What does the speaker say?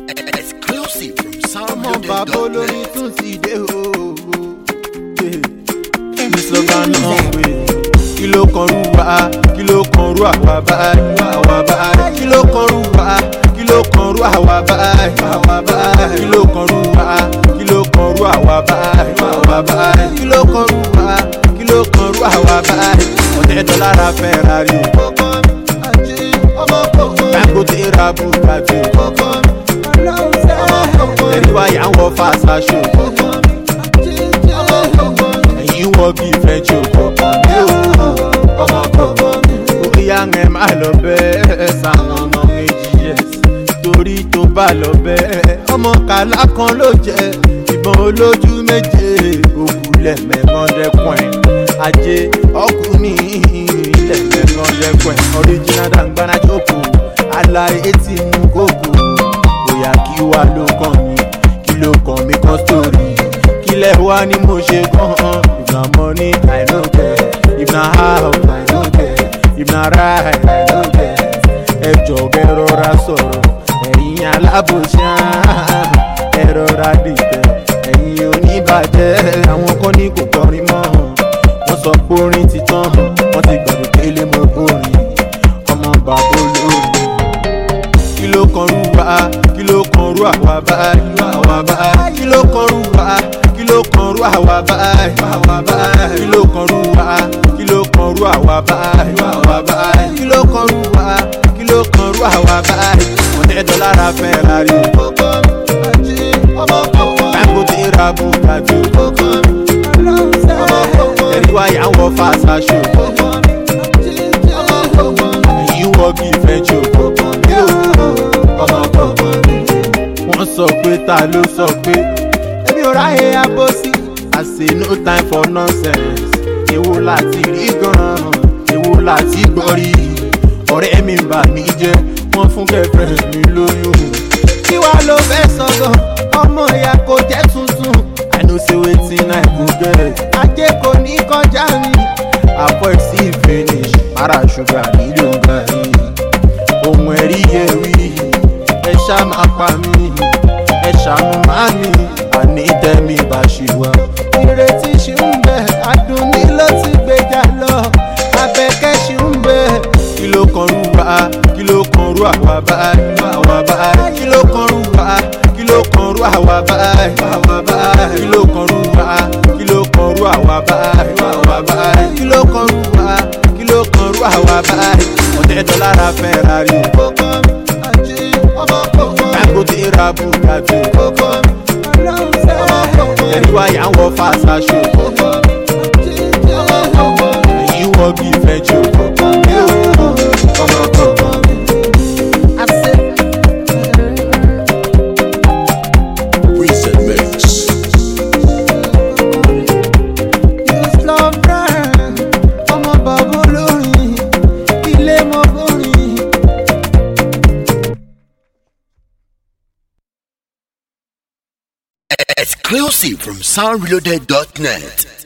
Exclusive from ọmọ bàbá olórin soundbuilder.net. tún ti dé o. Kí slogan náà wé? Kí ló kan rú wa? Kí ló kan rú àwa báyìí? Àwa báyìí. Kí ló kan rú wa? Kí ló kan rú àwa báyìí? Àwa báyìí. Kí ló kan rú wa? Kí ló kan rú àwa báyìí? Àwa báyìí. Kí ló kan rú wa? Kí ló kan rú àwa báyìí? Ọ̀tẹ̀ dọ́là ra Ferrari o. Dangote ra Bugatti o. Ẹ̀rí wáyà ń wọ fàṣàṣọ. ẹ̀yin wọ bí fẹ́jọ́ kọ̀ọ̀kan ní òkú ọmọ kọ̀ọ̀kan bóyá ẹ má lọ bẹ́ẹ̀ sáwọn ọmọ méjì yẹn torí tó bá lọ bẹ́ẹ̀ ọmọ kàlá kan ló jẹ ìbọn olójú méje òkúlẹ̀ mẹ́kàndẹ́kùn ẹ̀ ajé ọkùnrin ilẹ̀ mẹ́kàndẹ́kùn ẹ̀ original dangbana jókòó aláyé tí mú kókó bóyá kí wàá ló kàn mí kí ló kàn mí kan sórí kílẹ̀ wá ní mo ṣe gan-an if na money i no get if na house i no get if na ride i no get ẹ jọ̀gẹ́ rọra sọ̀rọ̀ ẹ̀yin alábòsíà ẹ rọra dìtẹ̀ ẹ̀yin oníbàjẹ́ àwọn kan ní kò kọrin mọ́ wọ́n sọ pé orin ti tán wọ́n ti gbàgbé délé mo kórìn ọmọ bàbá olórin kí ló kan rú wa kí ló kan rú àwa báyìí àwa báyìí kí ló kan rú wa kí ló kan rú àwa báyìí àwa báyìí kí ló kan rú wa kí ló kan rú àwa báyìí àwa báyìí kí ló kan rú wa kí ló kan rú àwa báyìí ọ̀tẹ̀ dọ́là ra Ferrari o. Dangote ra Bugatti o. ẹ̀rí wáyà ń wọ fàṣàṣọ. ẹ̀yin wọ bí fẹ́jọ́ kọ̀ọ̀kan ní òkú ọmọ kọ̀ọ̀kan. wọ́n sọ pé ta ló sọ pé èmi ò ráyè abọ́sí. I say no time for nonsense. èwo láti rí gan-an èwo láti gbọ́ rí. ọ̀rẹ́ mi ń bà mí jẹ́ wọ́n fún girlfriend mi lóyún. kí wàá ló fẹ́ sọ̀gàn ọmọ ìyá kò jẹ́ tuntun. I know say wetin I go get. ajé kò ní kọjá mi. avoid see finish para sugar nílò gàrí. ohun ẹ̀rí yẹ wí ẹ ṣá máa pa mí ẹ ṣàánú má mi àní tẹ́mi bá ṣì wá. ìrètí ṣì ń bẹ àdùnní ló ti gbèjà lọ abẹ́kẹ́ ṣì ń bẹ. kí ló kan rú wa kí ló kan rú àwa báyìí àwa báyìí kí ló kan rú wa kí ló kan rú àwa báyìí àwa báyìí kí ló kan rú wa kí ló kan rú àwa báyìí àwa báyìí kí ló kan rú wa kí ló kan rú àwa báyìí ọ̀tẹ̀ dọ́là ra Ferrari o. Dangote ra Bugatti o. ẹ̀rí wáyà ń wọ fàṣàṣọ. ẹ̀yin wọ bí fẹ́jọ́ kọ̀ọ̀kan ní òkú ọmọ kọ̀ọ̀kan. Reset Mix. ọmọ bàbá olórin ilé mọ́ bórin. Exclusive from soundreloaded.net.